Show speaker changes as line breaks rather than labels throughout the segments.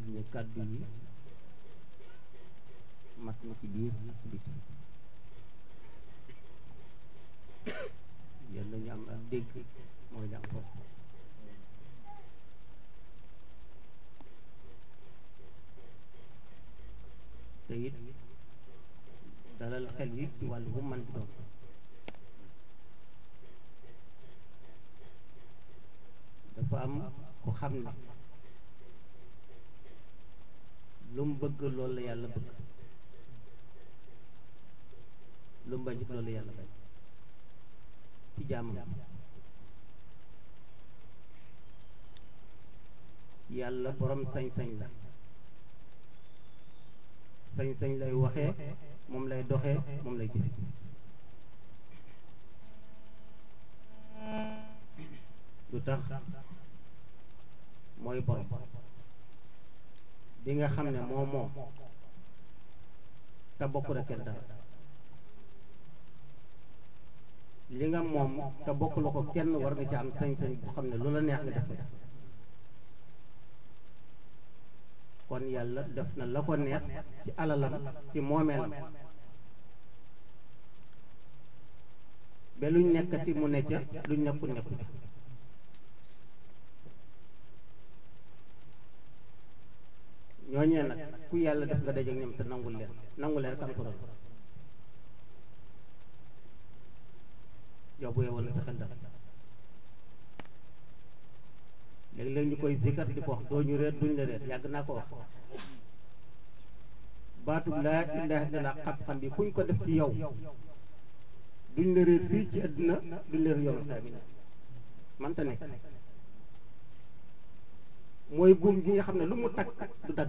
ne kàddu yi mat na ci biir ak ci biti yal nañu am ak dégg mooy li am solo te it dalal xel yi ci wàllu bu man di doon dafa am ku xam ne lu mu bëgg loolu la yàlla bëgg lu mu bañ it loolu la yàlla bañ ci jaamam yàlla borom sañ-sañ la sañ-sañ lay waxee moom lay doxee moom lay jëfe lu tax mooy borom bi nga xam ne moo moom te bokk rek kenn dara li nga moom te bokk la ko kenn war nga ci am sañ-sañ bu xam ne lu la neex nga def ko kon yàlla def na la ko neex ci alalam ci moomeelam ba luñ nekkati mu ne ca luñ nekkul nekku ca ñooñee nag ku yàlla def nga dajeek ñoom te nangul leen nangul leen rek am solo yow bu yewoon na sa xel dal léeg-léeg ñu koy zikar di ko wax doo ñu reet duñ la reet yàgg naa ko wax baatub laa ilaaha illallaah xam-xam bi fu ñu ko def ci yow duñ la reet fii ci àdduna duñ la reet yoonu tamit manta nekk mooy buum gi nga xam ne lu mu takk du dagg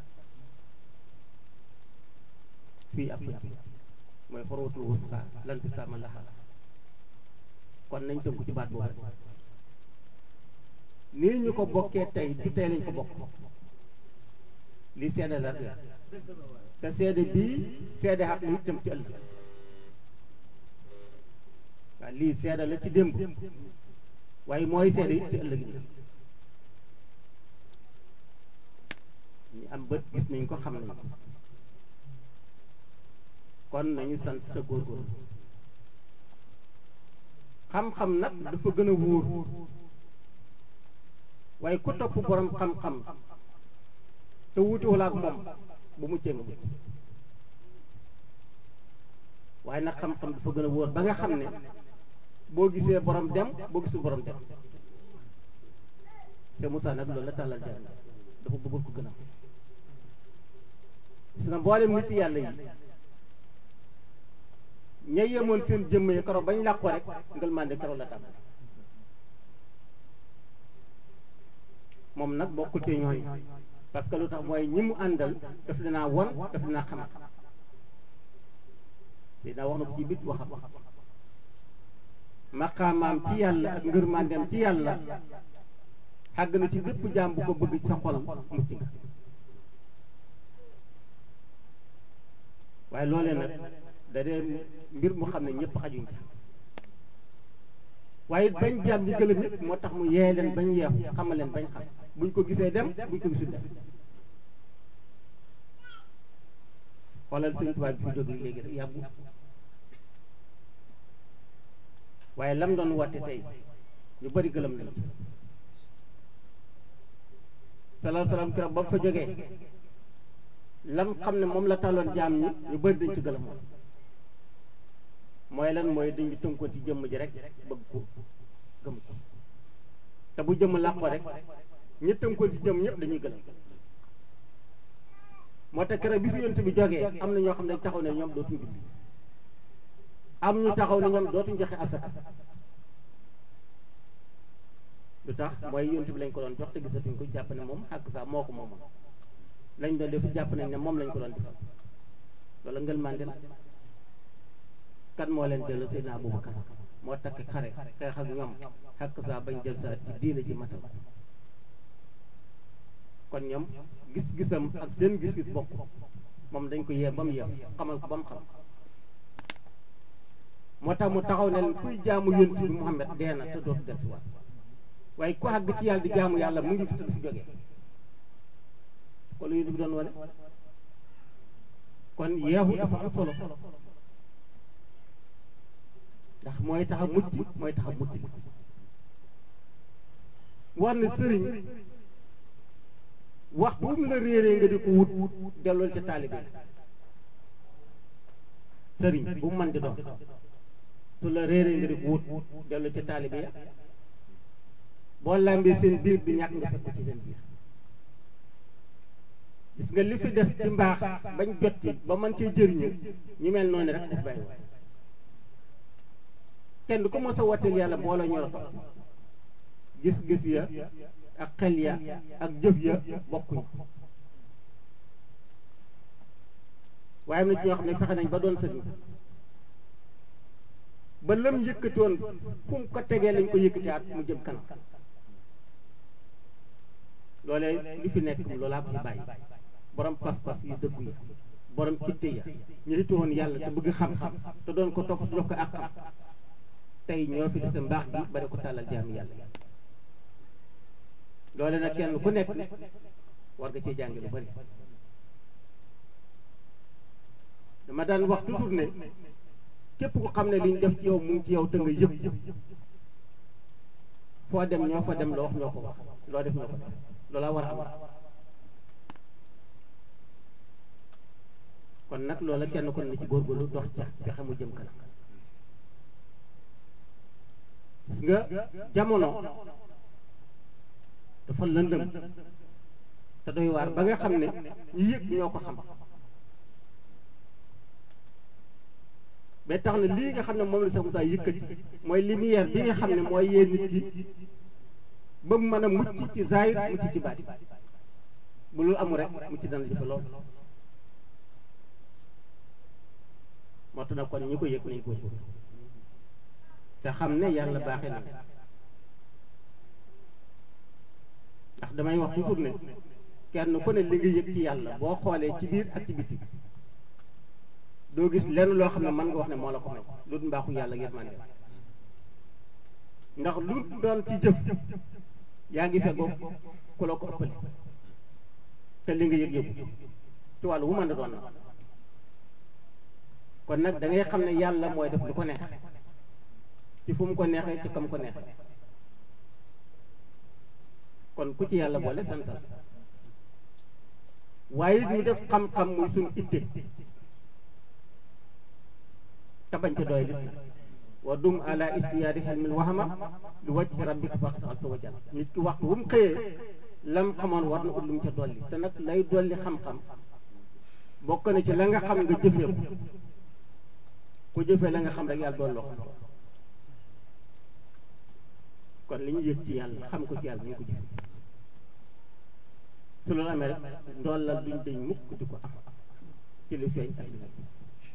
fii ak fii mooy xorwatul wusqa lan fi sama laxa kon nañ tënku ci baat boobu rek nii ñu ko bokkee tey du tey lañ ko bokk li seede la rek te seede bii seede xaq li itam ci ëllëg waaw lii seede la ci démb waaye mooy seede it ci ëllëg bi ñu am bët gis nañ ko xam nañ ko kon nañu sant te góorgóorlu xam-xam nag dafa gën a wóor waaye ku topp borom xam-xam te wuutiwul ak moom bu muccee nga mucc waaye nag xam-xam dafa gën a wóor ba nga xam ne boo gisee borom dem boo gisul borom dem c'est Moussa nag loolu la tàllal jàng dafa bëggul ko gën a gis nga mboolem nit yàlla yi ña yemoon seen jëmm yi keroog bañ làqoo rek ngel mànde keroog la tàmm moom nag bokkul ci ñooñu parce que lu tax mooy ñi mu àndal daf dinaa won daf dinaa xamal te daa wax na ko ci bit waxam maqaamaam ci yàlla ak ngërmandeem ci yàlla xàgg na ci bépp jaam bu ko bëgg ci sa xol mucc nga waaye loolee nag da dee mbir mu xam ne ñëpp xajuñ ca waaye bañ jaam ñi gëlëm nit moo tax mu yee leen bañ yeexu xamal leen bañ xam buñ ko gisee dem buñ ko gisul dem xoolal sëñ Tuubaa bi fi jógee léegi rek yàggu waaye lam doon woote tey ñu bari gëlëm nañ ci salaam salaam keroog ba mu fa jógee lam xam ne moom la taloon jaam ñi ñu bari dañ ci gëlëmoon mooy lan mooy dañu tënkoon ci jëmm ji rek bëgg ko gëm ko te bu jëmm làqoo rek ñi tënkoon ci jëmm ñëpp dañuy gëlëm moo tax keroog bi fi yonent bi jógee am na ñoo xam ne taxaw ne ñoom dootuñ julli am ñu taxaw ne ñoom dootuñ joxe asaka lu tax mooy yonent bi lañ ko doon jox te gisatuñ ko jàpp ne moom xàq saa moo ko moomoon lañ doon def jàpp nañ ne moom lañ ko doon defal loolu ngel màndel kan moo leen dellu Seydina Abubakar moo takk xare xeex ak ñoom xàq saa bañ jël saa ci diina ji matal kon ñoom gis-gisam ak seen gis-gis bokk moom dañ ko yee ba mu yeew xamal ko ba mu xam moo tax mu taxaw ne leen kuy jaamu yonent bi Muhammad dee na te dootu del si waat waaye ku àgg ci yàlla di jaamu yàlla mu ngi fi te du fi jógee moom la yonent bi doon wane kon yeexu dafa am solo ndax mooy tax a mucc mooy tax a mucc li war na sëriñ wax bu mu la réeree nga di ko wut dellool ca taalibe sëriñ bu mu mën di doon su la réeree nga di ko wut dellool ca taalibe ya boo làmbee seen biir du ñàkk nga fekk ko ci seen biir gis nga li fi des ci mbaax bañ jot ci ba mën cee jëriñu ñu mel noonu rek daf bàyyi woon kenn du ko mos a watteel yàlla boo la ñor a topp gis-gis ya ak xel ya ak jëf ya bokkuñu waaye am na ci ñoo xam ne fexe nañ ba doon sëriñ ba lam yëkkatoon fu mu ko tegee lañ ko yëkkatiwaat mu jëm kanam loolee li fi nekk loolaa ko fi bàyyi borom pas-pas yu dëggu ya borom itte ya ñu itte woon yàlla te bëgg xam-xam te doon ko topp jox ko ak xam tey ñoo fi dese mbaax gi bari ko tàllal jaami yàlla yi loole nag kenn ku nekk war nga cee jàngi lu bari dama daan wax toujours ne képp ku xam ne liñ def ci yow mu ngi ci yow te nga yëg foo dem ñoo fa dem loo wax ñoo ko wax loo def ñoo ko def loola war a am kon nag loola kenn kon na ci góorgóorlu dox ca fexe mu jëm kanam gis nga jamono dafa lëndëm te doy waar ba nga xam ne ñi yëg ñoo ko xam ba tax na lii nga xam ne moom la sax mu tax yëkkati mooy lumière bi nga xam ne mooy yee nit ki ba mu mën a mucc ci zahir mucc ci baati bu loolu amul rek mucc dana jafe lool moo tax nag kon ñi ko yëg nañ góorgóorlu te xam ne yàlla baaxee na ndax damay wax toujours ne kenn ku ne li nga yëg ci yàlla boo xoolee ci biir ak ci biti doo gis lenn loo xam ne mën nga wax ne moo la ko may lu dul mbaaxu yàlla yërmande ndax lu doon ci jëf yaa ngi feggoog ku la ko ëppale te li nga yëg yëgu ci wàllu wu mën a doon na kon nag da ngay xam ne yàlla mooy def lu ko neex ci fu mu ko neexee ci kam ko neexee kon ku ci yàlla boole santal waaye it mu def xam-xam muy suñ itte te bañ ca doy lit na wa dum ala istiyaadi xelmil waxama lu wàcc rabbika faqat azza wa jalla nit ki waxtu wu mu xëyee lam xamoon war na ut lu mu ca dolli te nag lay dolli xam-xam bokk na ci la nga xam nga jëfee ko ku jëfee la nga xam rek yàlla doon loo xam kon li ñu yëg ci yàlla xam ko ci yàlla ñu ko jëfee su loolu amee rek ndollal duñ dañ mukk di ko am ci li feeñ ak li nekk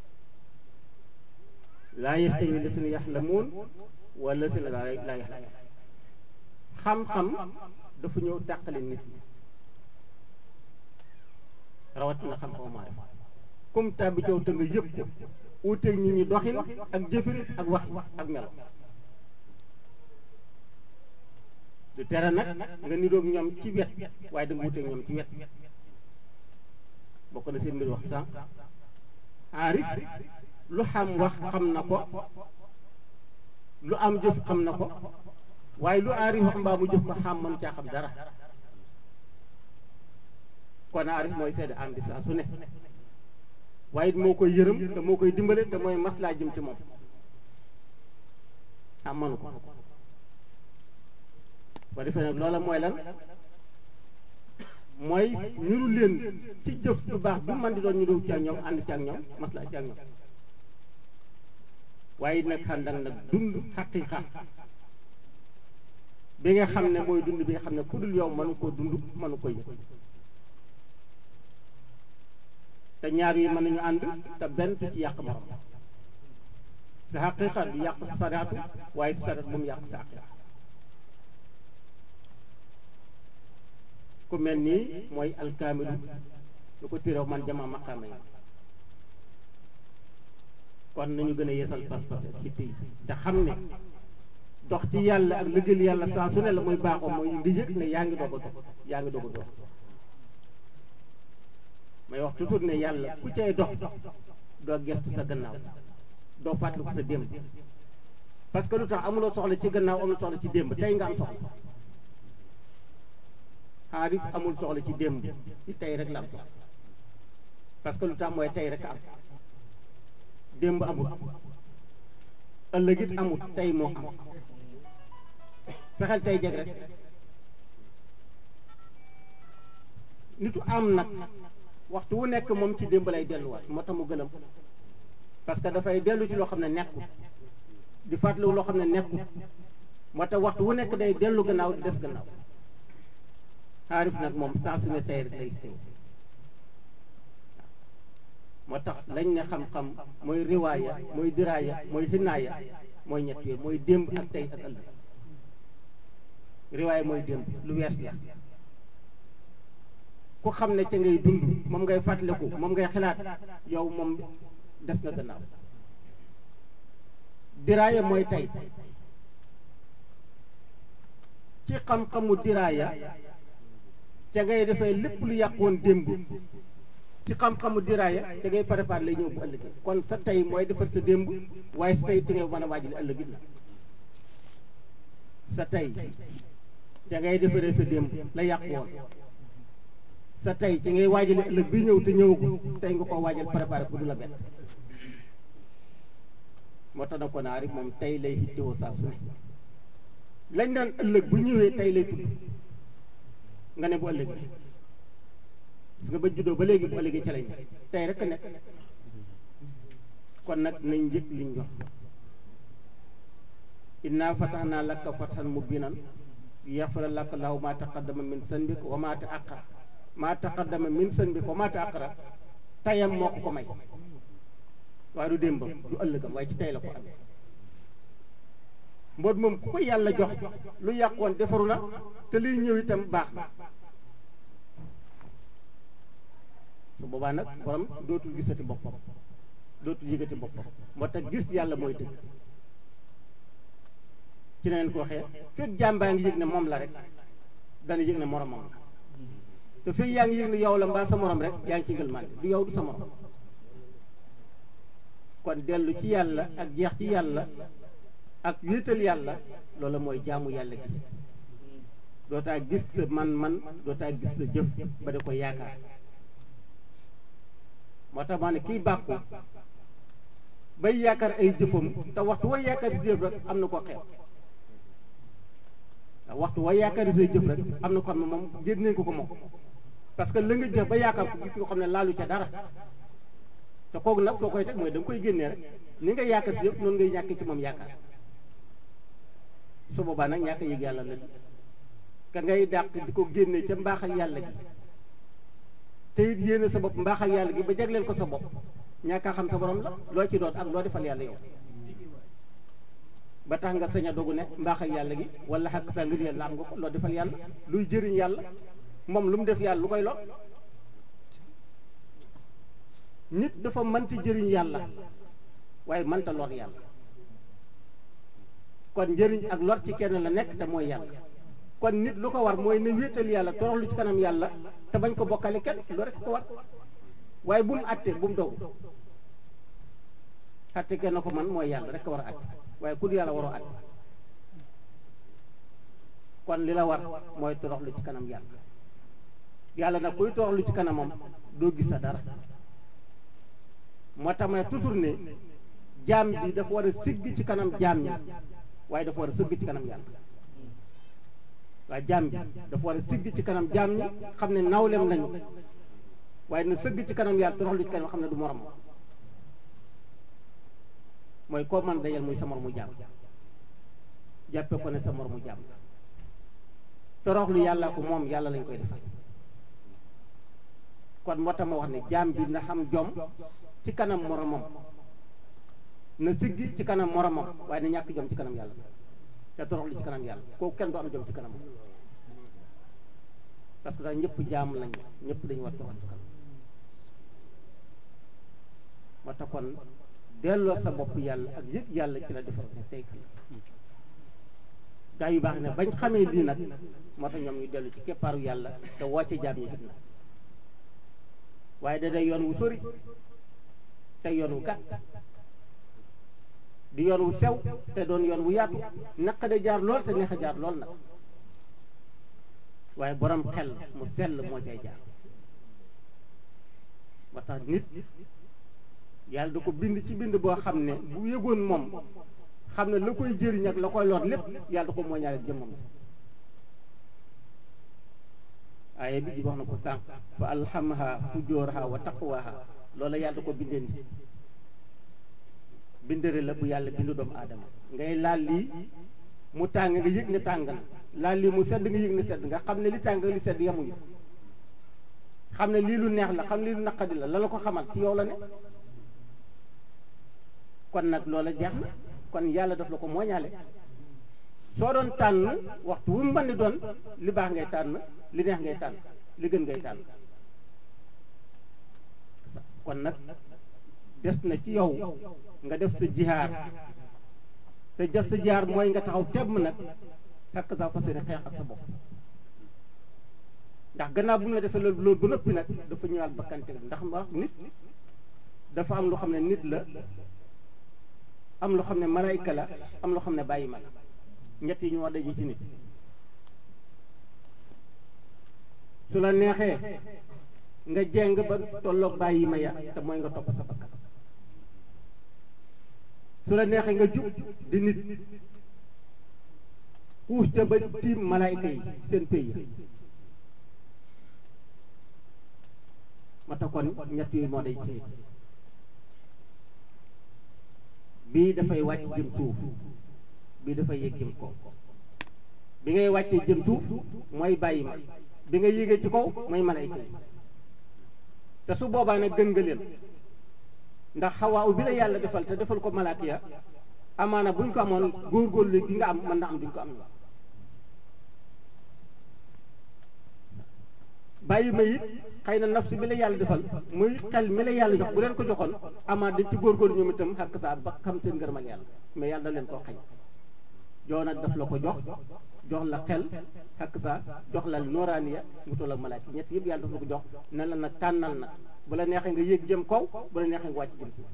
laa yastawi lasina yaxlamuun wala lasina laa yaxlamuun xam-xam dafa ñëw tàqale nit ñi rawatina xam-xamu maarifa comme tàbbi coow te nga yëpp ko uuteeg nit ñi doxin ak jëfin ak waxin ak melo du tere nag nga niroog ñoom ci wet waaye da nga wuteeg ñoom ci wet bokk na seen mbir wax sànq aarif lu xam wax xam na ko lu am jëf xam na ko waaye lu aarif wax mbaa mu jëf ko xam mënu caa xam dara kon aarif mooy seede am bi saa su ne waaye it moo koy yërëm te moo koy dimbale te mooy maslaa jëm ci moom am mënu ko ba defee nag loola mooy lan mooy niru leen ci jëf lu baax bu man di doon ñu dul ci ak ñoom ànd ci ak ñoom maslaa ci ak ñoom waaye nag xàndak nag dund xaqiiqa bi nga xam ne mooy dund bi nga xam ne ku dul yow mënu koo dund mënu ko yëg te ñaar yi mën nañu ànd te benn du ci yàq morom sa xaqiiqa du yàq sa sariatu waaye sa sariat bu mu yàq sa xaqiiqa ku mel nii mooy alkaamilu lu ko téréw man jama maqaama yi kon nañu gën a yeesal pas-pas ak xitte yi te xam ne dox ci yàlla ak liggéeyal yàlla saa su ne la muy baaxoo mooy nga yëg ne yaa ngi doog a dox yaa ngi doog a dox may wax toujours ne yàlla ku cay dox doo gestu sa gannaaw doo fàttaliku sa démb parce que lu tax amuloo soxla ci gannaaw amul soxla ci démb tey nga am soxla xaarif amul soxla ci démb ci tey rek la am soxla parce que lu tax mooy tey rek am démb amul ëllëg it amul tey moo am fexeel tey jeg rek nitu am nag waxtu wu nekk moom ci démb lay delluwaat moo tax mu gëlëm parce que dafay dellu ci loo xam ne nekkul di fàttaliwu loo xam ne nekkul moo tax waxtu wu nekk day dellu gannaaw di des gannaaw xaarif nag moom saa su ne tey rek lay teew moo tax lañ ne xam-xam mooy riwaaya mooy diraaya mooy xinaaya mooy ñett yooyu mooy démb ak tey ak ëllëg riwaaya mooy démb lu wees la ku xam ne ca ngay dund moom ngay fàttaliku moom ngay xalaat yow moom des nga gannaaw diraaya mooy tey ci xam-xamu diraaya ca ngay defee lépp lu yàqoon démb ci xam-xamu diraaya ca ngay préparé lay ñëw bu ëllëgee kon sa tey mooy defar sa démb waaye sa tey ci ngay mën a waajal ëllëgit la sa tey ca ngay defaree sa démb la yàq woon sa tey ci ngay waajale ëllëg bi ñëw te ñëwagul tey nga ko waajal préparé pour du la bett moo tax na ko naa rek moom tey lay hittewoo saa su ne lañ naan ëllëg bu ñëwee tey lay tudd nga ne bu ëllëg gis nga ba juddoo ba léegi bu ëllëgee ca lañ ne tey rek a nekk kon nag nañ njëkk liñ jox inna fatahnaa laka fathan mubiinan yaxfira laka llaahu maa taqaddama min zanbika wa maa ta'akhkhara maa taqaddama min zanbika wa maa ta'akhkhara tayam moo ko ko may waaye du démbam du ëllëgam waaye ci tey la ko amee mboot moom ku ko yàlla jox lu yàqoon defaru na te liy ñëw itam baax na su boobaa nag borom dootul gisati boppam dootul yëgati boppam moo tax gis yàlla mooy dëgg ci neen ko waxee fekk jàmbaa ngi yëg ne moom la rek dana yëg ne moromam la te fekk yaa ngi yëg ne yow la mbaa sa morom rek yaa ngi ci ngëlmande du yow du sa morom kon dellu ci yàlla ak jeex ci yàlla ak wéetal yàlla loolu mooy jaamu yàlla gi dootaa gis sa man-man dootaa gis sa jëf ba da ko yaakaar moo tax maa ne kiy bàkku bay yaakaar ay jëfam te waxtu wa yaakaar si jëf rek am na ko xeeb waaw waxtu wa yaakaar say jëf rek am na ko xam ne moom jër nañ ko ko moom parce que la nga jëf ba yaakaar ko gis nga xam ne laalu ca dara te kooku nag foo koy teg mooy da nga koy génnee rek ni nga yaakaar si jëf noonu ngay ñàkkee ci moom yaakaar su boobaa nag ñàkk yëg yàlla la ka ngay dàq di ko génne ca mbaax ak yàlla gi te it yéene sa bopp mbaax ak yàlla gi ba jagleel ko sa bopp ñàkk a xam sa borom la loo ci doon ak loo defal yàlla yow ba tax nga sañ a dogu ne mbaax ak yàlla gi wala xaq sa ngir yàlla am nga ko loo defal yàlla luy jëriñ yàlla moom lu mu def yàlla lu koy lor nit dafa mën ci jëriñ yàlla waaye mënta lor yàlla kon njëriñ ak lor ci kenn la nekk te mooy yàlla kon nit lu ko war mooy ne wéetal yàlla toroxlu ci kanam yàlla te bañ ko bokkale kenn lu rek ko war waaye bu mu àtte bu mu dogu àtte kenn ko man mooy yàlla rek ko war a àtte waaye ku yàlla waroo àtte kon li la war mooy toroxlu ci kanam yàlla yàlla nag kuy toroxlu ci kanamam doo gis sa dara moo tax may toujours ne jaam bi dafa war a sigg ci kanam jaam ñi waaye dafa war a sëgg ci kanam yàlla waaye jaam bi dafa war a sigg ci kanam jaam ñi xam ne nawlem lañu waaye na sëgg ci kanam yàlla toroxlu ci kanam xam ne du morom mooy koo mën dajal muy sa moromu jaam jàppe ko ne sa moromu jaam la toroxlu yàlla ko moom yàlla lañ koy defal kon moo tax ma wax ne jaam bi na xam jom ci kanam moromam na siggi ci kanam moromam waaye na ñàkk jom ci kanam yàlla te toroxlu ci kanam yàlla kooku kenn du am jom ci kanam parce que daal ñëpp jaam lañ ñëpp dañu war torox ci kanam moo tax kon delloo sa bopp yàlla ak yëg yàlla ci la defar ne tey kan gaa yu baax ne bañ xamee lii nag moo tax ñoom ñu dellu ci keppaaru yàlla te wàcce jaam ñi fitna waaye da day yoon wu sori te yoon wu gàtt di yoon wu sew te doon yoon wu yaatu naq de jaar lool te neex a jaar lool nag waaye borom xel mu sell moo cay jaar ba tax nit yàlla da ko bind ci bind boo xam ne bu yëgoon moom xam ne la koy jëriñ ak la koy lor lépp yàlla da ko mooñaale jëmmam aaya bi ji wax na ko sànq fa alhamaha fujooraha wa taqwaha loola yàlla da ko bindee nit bindere la bu yàlla bindu doomu aadama ngay laal lii mu tàng nga yëg ne tàng na laal lii mu sedd nga yëg ne sedd nga xam ne li tàng li sedd yemuñu xam ne lii lu neex la xam ne lii lu naqadi la la la ko xamal ci yow la ne kon nag loola jeex na kon yàlla daf la ko mooñaale soo doon tànn waxtu wu mu mën di doon li baax ngay tànn li neex ngay tànn li gën ngay tànn kon nag des na ci yow nga def sa jihaar te def sa jihaar mooy nga taxaw temm nag fekk sa fas yéene xeex ak sa bopp ndax gannaaw bu mu la defee loolu loolu ba noppi nag dafa ñëwaat bakkante ndax wax nit dafa am loo xam ne nit la am loo xam ne malaayka la am loo xam ne bàyyi ma la ñett yi ñu war daje ci nit su la neexee nga jeng ba tolloog bàyyi ma ya te mooy nga topp sa bakkan su la neexee nga jub di nit xuus ca ba tiim malaayka yi seen pays ma tax kon ñett yooyu moo day ci nit bii dafay wàcc jëm suuf bii dafay yéeg jëm kaw bi ngay wàccee jëm suuf mooy bàyyi ma bi nga yéegee ci kaw mooy malayka yi te su boobaa nag gën nga leen ndax xawaaw bi la yàlla defal te defal ko malaaka ya amaana buñ ko amoon góorgóorlu gi nga am mën na am duñ ko am la bàyyi ma it xëy na nafsu bi la yàlla defal muy xel mi la yàlla jox bu leen ko joxoon amaat dañ ci góorgóorlu ñoom itam xàkk saa ba xam seen ngërëmal yàlla mais yàlla da leen koo xañ joo nag daf la ko jox jox la xel xàkk saa jox la nooraaniya mu toll ak malaaka ñett yëpp yàlla daf la ko jox ne la nag tànnal nag bu la neexee nga yéeg jëm kaw bu la neexee nga wàcc jëm suuf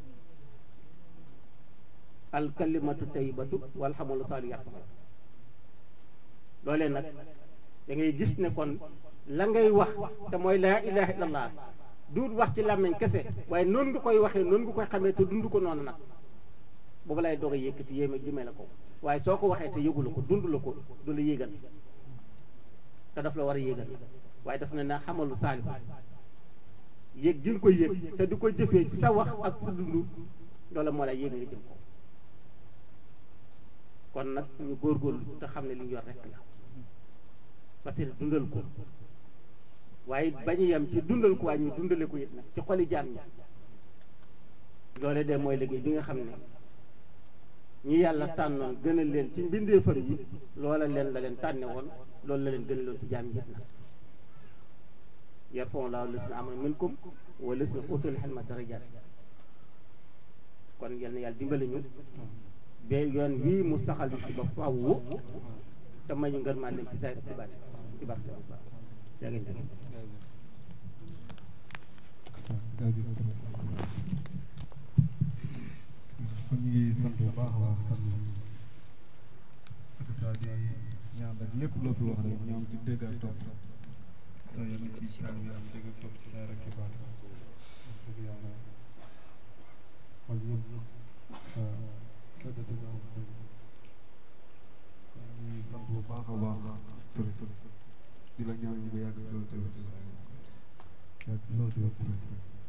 al kalimatu tayyibatu wal xamalu saalihu yarfa'u loolee nag da ngay gis ne kon la ngay wax te mooy laa ilaha illallah duut wax ci làmmiñ kese waaye noonu nga koy waxee noonu nga koy xamee te dund ko noonu nag boobu lay doog a yëkkati yéeme jëmee la ko waaye soo ko waxee te yëgu la ko dund la ko du la yéegal te daf la war a yéegal waaye daf ne na xamalu saalihu yéeg gi nga koy yéeg te di ko jëfee ci sa wax ak sa dund loola moo lay yéeg nga jëm ko kon nag ñu góorgóorlu te xam ne li ñu yor rekk la parce que dundal ko waaye bañu yem ci dundal ko waaye ñu dundale ko it nag ci xoli jaam ñi loole de mooy liggéey bi nga xam ne ñi yàlla tànnoon gënal leen ci mbindeefam yi loola leen la leen tànne woon loolu la leen gënaloon ci jaam ñi it nag yarfa'u llaahu llaziina aamanu minkum wa llaziina uutul ilma darajaat kon yal na yàlla dimbali ñu ba yoon wii mu saxal ci ba faww te may ñu ngër maa leen ci saa ci baat ci barke yaa ngi jëf
kon ñu ngi sant bu baax a baax sant ak saa di ñaan rek lépp lépp loo xam ne ñoom ci dégg ak topp saa yéen ci taal bi am dégg ak topp ci saa rek ci baat dëgg yàlla xol yëpp sa seddati na wax dëgg kon ñu ngi sant bu baax a baax Touré di la ñaan nga yàgg loolu tamit yàgg loolu tamit